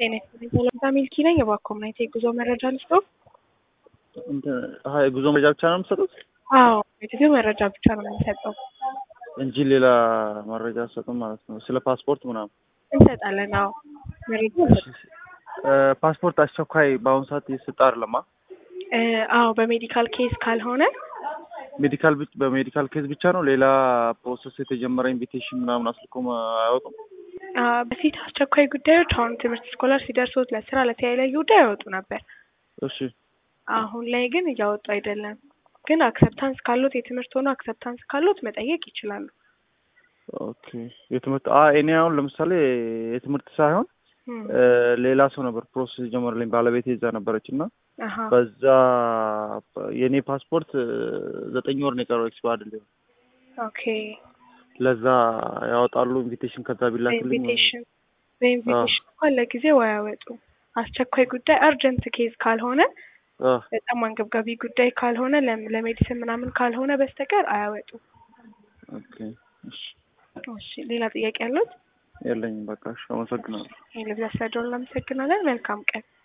ጤና ይስጥልኝ ሰላምታ ሚልኪ ነኝ። እባክዎ ምን አይነት የጉዞ መረጃ ልስጥዎ? የጉዞ መረጃ ብቻ ነው የምትሰጡት አዎ የጉዞ መረጃ ብቻ ነው የምንሰጠው። እንጂ ሌላ መረጃ አትሰጡም ማለት ነው? ስለ ፓስፖርት ምናምን እንሰጣለን። አዎ መረጃ እንሰጣለን። ፓስፖርት አስቸኳይ በአሁኑ ሰዓት እየተሰጠ አይደለማ? እ አዎ በሜዲካል ኬስ ካልሆነ ሜዲካል ብቻ በሜዲካል ኬዝ ብቻ ነው። ሌላ ፕሮሰስ የተጀመረ ኢንቪቴሽን ምናምን አስልኮም አያወጡም? አ በፊት አስቸኳይ ጉዳዮች አሁን ትምህርት ስኮላር ሲደርሱት ለስራ ለተለያዩ ጉዳይ ያወጡ ነበር። እሺ አሁን ላይ ግን እያወጡ አይደለም። ግን አክሰፕታንስ ካሉት የትምህርት ሆኖ አክሰፕታንስ ካሉት መጠየቅ ይችላሉ። ኦኬ የትምህርት አ እኔ አሁን ለምሳሌ የትምህርት ሳይሆን እም፣ እ ሌላ ሰው ነበር ፕሮሰስ የጀመረልኝ ባለቤቴ እዛ ነበረች እና አሀ በዛ የእኔ ፓስፖርት ዘጠኝ ወር ነው የቀረው ኤክስፓየርድ ሊሆን ኦኬ ለዛ ያወጣሉ ኢንቪቴሽን ከዛ ቢላክልኝ በኢንቪቴሽን በኢንቪቴሽን እንኳን ለጊዜው አያወጡም። አስቸኳይ ጉዳይ አርጀንት ኬዝ ካልሆነ አ በጣም አንገብጋቢ ጉዳይ ካልሆነ ለም- ለሜዲሲን ምናምን ካልሆነ በስተቀር አያወጡም። ኦኬ እሺ እሺ ሌላ ጥያቄ ያሉት? የለኝም በቃ እሺ አመሰግናለሁ ይህ ልብስ ያስረዳውን እናመሰግናለን። መልካም ቀን